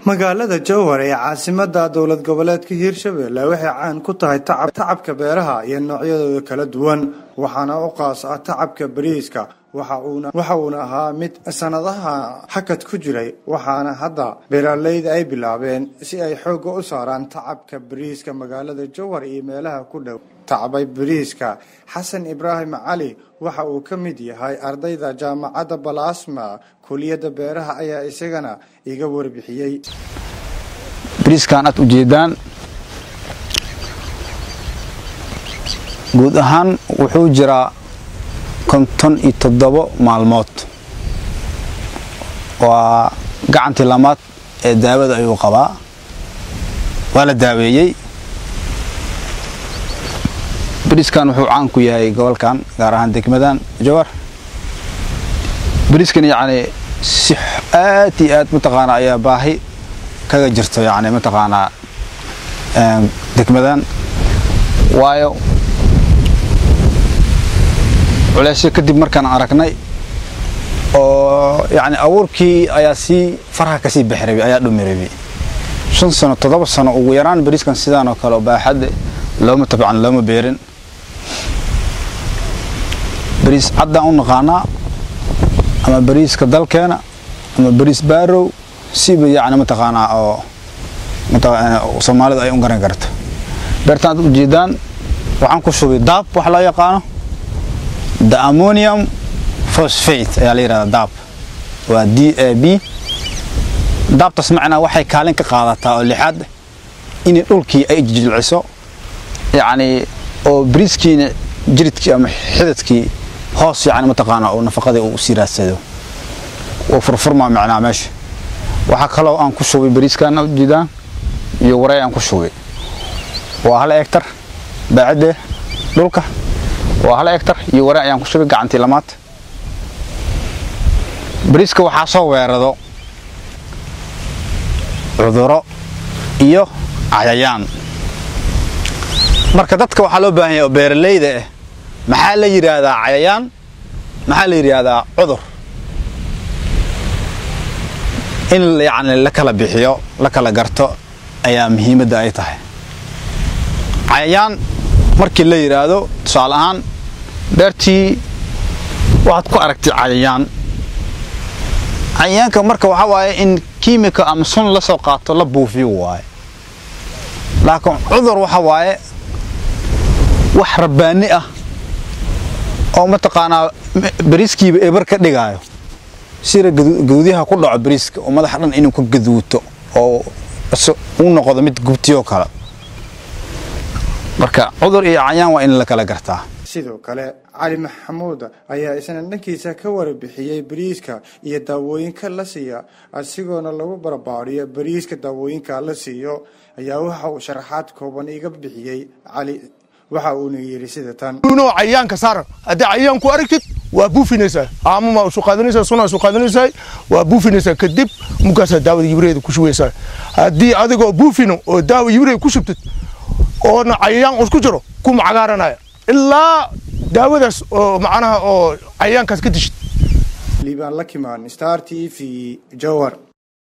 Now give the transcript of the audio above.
magaalada jowhar ee caasimada dowlad goboleedka hiirshabelle waxay caan ku tahay tacabka beeraha iyo noocyadooda kala duwan waxaana u qaas ah tacabka bariiska waxa uuna ahaa mid sanadaha hakad ku jiray waxaana hadda beeraleyda ay bilaabeen si ay xoogga u saaraan tacabka bariiska magaalada jowhar iyo meelaha ku dhow tacbay bariiska xasan ibraahim cali waxa uu ka mid yahay ardayda jaamacadda balasma kuliyadda beeraha ayaa isagana iga warbixiyey bariiskan aad ujeedaan guud ahaan wuxuu jiraa konton iyo toddobo maalmood waa gacantii lamaad ee daawada ayuu qabaa waa la daaweeyey bariiskan wuxuu caan ku yahay gobolkan gaar ahaan degmadan jowar bariiskan yacni si aad iyo aad mataqaanaa ayaa baahi kaga jirto yacni mataqaanaa degmadan waayo culeysyo kadib markaan aragnay oo yacni abuurkii ayaa sii faraha kasii bixi rabay ayaa dhumi rabay shan sano toddoba sano ugu yaraan bariiskan sidaan oo kale oo baaxadde looma tabcan looma beerin bariis caddaan u naqaanaa ama bariiska dalkeena ama bariis baarow siba yacni mataqaanaa oo soomaalida ay u garan karto beertaan aad ujeedaan waxaan ku shubay daab wax loo yaqaano the ammonium phosphate ayaa la yidhahdaa daab waa d a b daabtaas macnaa waxay kaalin ka qaadataa oo lixaad inay dhulkii ay jilciso yacni oo bariiskiina jiridkii ama xidadkii hoos yacni mataqaanaa oo nafaqadii uu sii raadsado oo furfurmaa macnaa meesha waxaa kaloo aan ku shubay bariiskan ujeedaan iyo waray aan ku shubay waa hal hectar baacidde dhulka waa hal hectar iyo waray ayaan ku shubay gacantii lamaad bariiska waxaa soo weerado cuduro iyo cayayaan marka dadka waxaa loo baahan yahay oo beeralayda ah maxaa la yidhaahdaa cayayaan maxaa la yidhaahdaa cudur in yacni la kala bixiyo la kala garto ayaa muhiimadda ay tahay cayayaan markii la yidhaahdo tusaale ahaan beertii waxaad ku aragtay cayayaan cayayaanka marka waxaa waaye in kiimika ama sun la soo qaato la buufiyo waaye laakiin cudur waxa waaye wax rabbaani ah oo mataqaanaa bariiskiiba ebar ka dhigaayo sida gaduudyaha ku dhaco bariiska oo madaxa dhan inuu ka gaduuto oo u noqdo mid gubtiyoo kale marka cudur iyo cayaan waa in la kala gartaa sidoo kale cali maxamuud ayaa isna dhankiisa ka warbixiyey bariiska iyo daawooyinka la siiya asigoona lagu barbaariyo bariiska daawooyinka la siiyo ayaa waxa uu sharaxaad kooban iga bixiyey cali waxa uuna yidhi sida tan cayaanka saar haddii cayaanku aragtid waa buufinaysaa aamuma isu qaadanaysaa suna isu qaadanaysaa waa buufinaysaa kadib mugaasaa daawada yibreeda ku shubeysaa haddii adigoo buufino oo daawa yibreeda ku shubtid oona cayayaan isku jiro kuma cagaaranaya ilaa daawadaas oo macnaha oo cayayaankaas ka dishid liibaan la kimaan star t v jowar